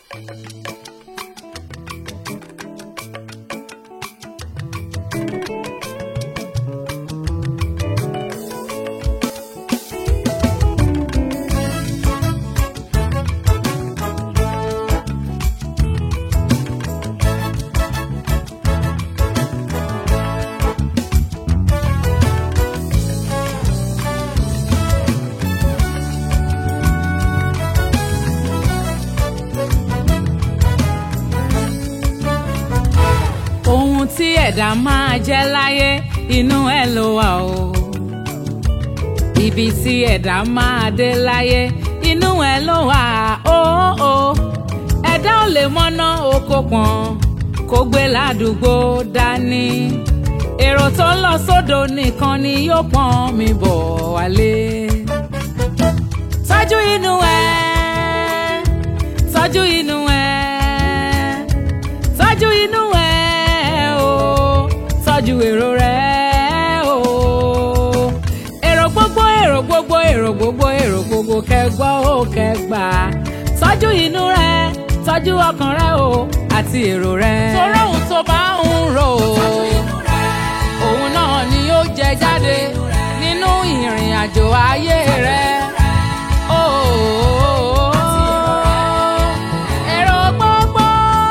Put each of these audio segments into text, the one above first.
ohun tí ẹ̀dá máa jẹ́ láyé inú ẹ̀ ló wà o. ibi tí ẹ̀dá máa dé láyé inú ẹ̀ ló wà o. ẹ̀dá ò lè mọ́ná oko pọ̀n kó gbé ládùúgbò dání. èrò tó ń lọ sódò nìkan ni yóò pọ́n mi bọ̀ wálé. tọ́jú inú ẹ̀ tọ́jú inú ẹ̀ tọ́jú inú ẹ̀ o tọ́jú èrò rẹ̀ o. èrò gbogbo èrò gbogbo èrò gbogbo èrò gbogbo kẹgbọ́ ó kẹgbà tọ́jú inú rẹ̀ tọ́jú ọkàn rẹ̀ o àti èrò rẹ̀. torí ohun tó bá ń rò ó òun náà ni yóò jẹ jáde nínú ìrìn àjò ayé rẹ̀. Oh, èrò gbogbo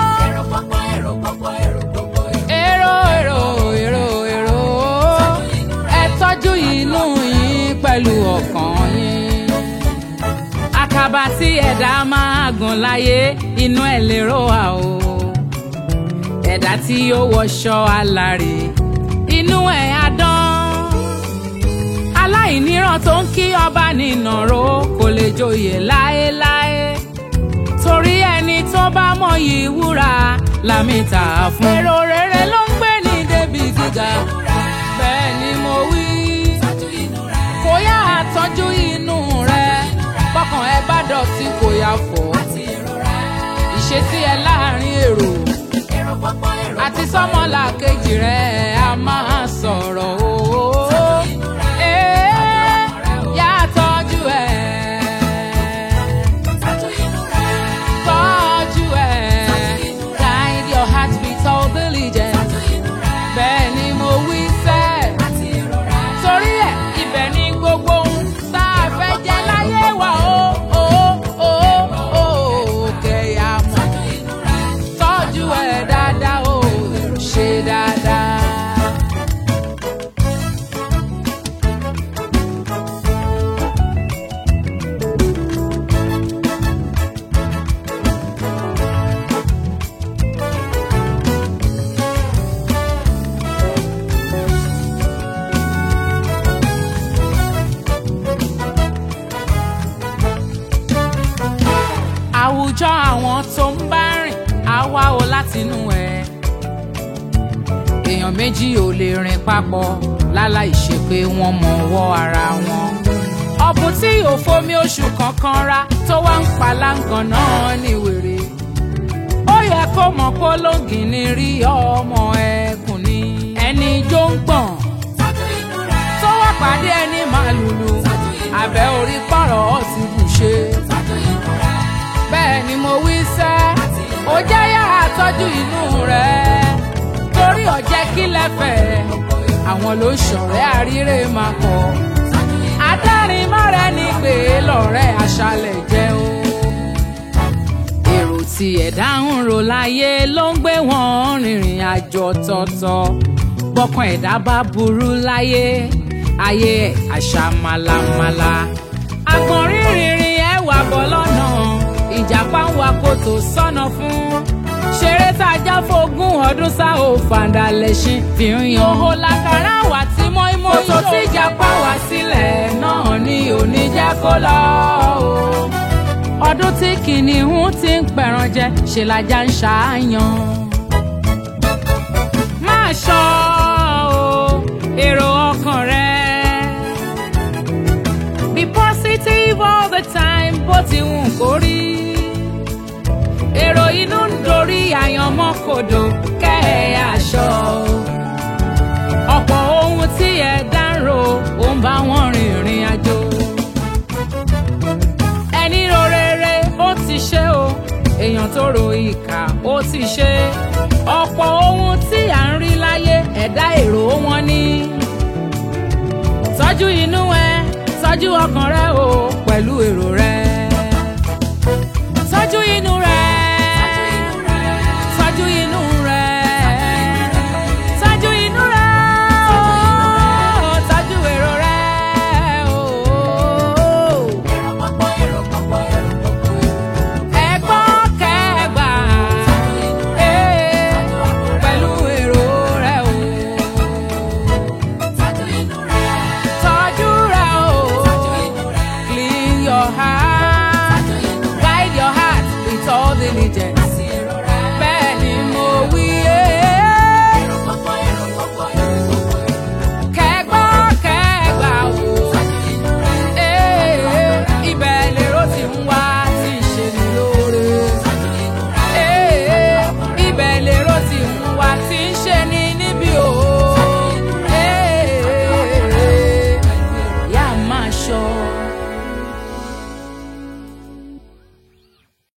èrò èrò èrò èrò ẹ tọ́jú inú yín pẹ̀lú ọkàn yín. àkàbà tí ẹ̀dá máa gùn láyé inú ẹ̀ lérò wà o. ẹ̀dá tí yóò wọṣọ alárè inú ẹ̀ á dán. aláìníran tó ń kí ọba nínàró kò lè joyè láéláé torí ẹni tó bá mọyì wúrà lámìta fún. èrò rere ló ń gbé ní débi gíga bẹ́ẹ̀ ni mo wí. kò yá àtọ́jú inú rẹ bọ́kàn ẹ bá dọ̀tí kò yá fọ́. ìṣesí ẹ láàrin èrò àti sọ́mọ́là kejì rẹ̀ a máa sọ̀rọ̀ o. Ee, yá tọ́jú ẹ̀ tọ́jú ẹ̀ guide your heart with all diligence bẹ́ẹ̀ ni mo wí sẹ́ torí ẹ̀ ibẹ̀ ni gbogbo ohun tá a fẹ́ jẹ láyé wa ó ó ó ó kẹ̀yà mọ́ tọ́jú ẹ̀ dáadáa ó ṣe dáadáa. àwùjọ àwọn tó ń bá rìn á wá o látinú ẹ èèyàn méjì ò lè rìn papọ̀ láláì ṣe pé wọ́n mọ ọwọ́ ara wọn ọ̀bùn tí yóò fomi oṣù kankan ra tó wá ń paláǹgàn náà ní wèrè ó yẹ kó mọ̀ kó lóǹgì ní rí ọmọ ẹkùn ni ẹni jó ń gbọ̀n tó wá pàdé ẹni màlúlu àbẹ̀ orí pọ̀rọ̀ ti bù ṣe bẹ́ẹ̀ ni mo wí sẹ́ ó jẹ́ yàrá tọ́jú inú rẹ̀ torí ọ̀jẹ́ kí lẹ́fẹ̀ẹ́ àwọn ló ṣọ̀rẹ́ àríre máa kọ́ adárin mọ́rẹ́ ní pé lọ́rẹ́ aṣálẹ̀ jẹ́ o. èrò tí ẹ̀dá ń rò láyé ló ń gbé wọn rìnrìn àjò tọ̀tọ̀ bọ́kàn ẹ̀dá bá burú láyé ayé ẹ̀ àṣà màlàmàlà àgbọ̀nrín rìnrìn ẹ̀ wà bọ́ lọ́nà ìjàpá ń wa kòtò sọ́nà fún ṣeré tá a já fógún ọdún sá ò fàǹdà lẹ́ṣin fi ń yan. òhò làkàrà wà tí mọ́ímọ́ yóò. kòtò tí ìjàpá wá sílẹ̀ náà ni òní jẹ́ kó lọ o. ọdún tí kìnìún ti ń pẹ̀ràn jẹ ṣe lajá ń ṣàáyàn. máa ṣọ́ o èrò ọkàn rẹ. be positive all the time bó ti wù kó rí èrò inú ń dorí àyànmọ́ kodò kẹ́ ẹ aṣọ. ọ̀pọ̀ ohun tí ẹ dárò ó ń bá wọn rin ìrìn àjò. ẹni ro rere ó ti ṣe o èèyàn tó ro ìkà ó ti ṣe ọ̀pọ̀ ohun tí à ń rí láyé ẹ̀dá èrò wọn ni tọ́jú inú ẹ tọ́jú ọkàn rẹ o pẹ̀lú èrò rẹ.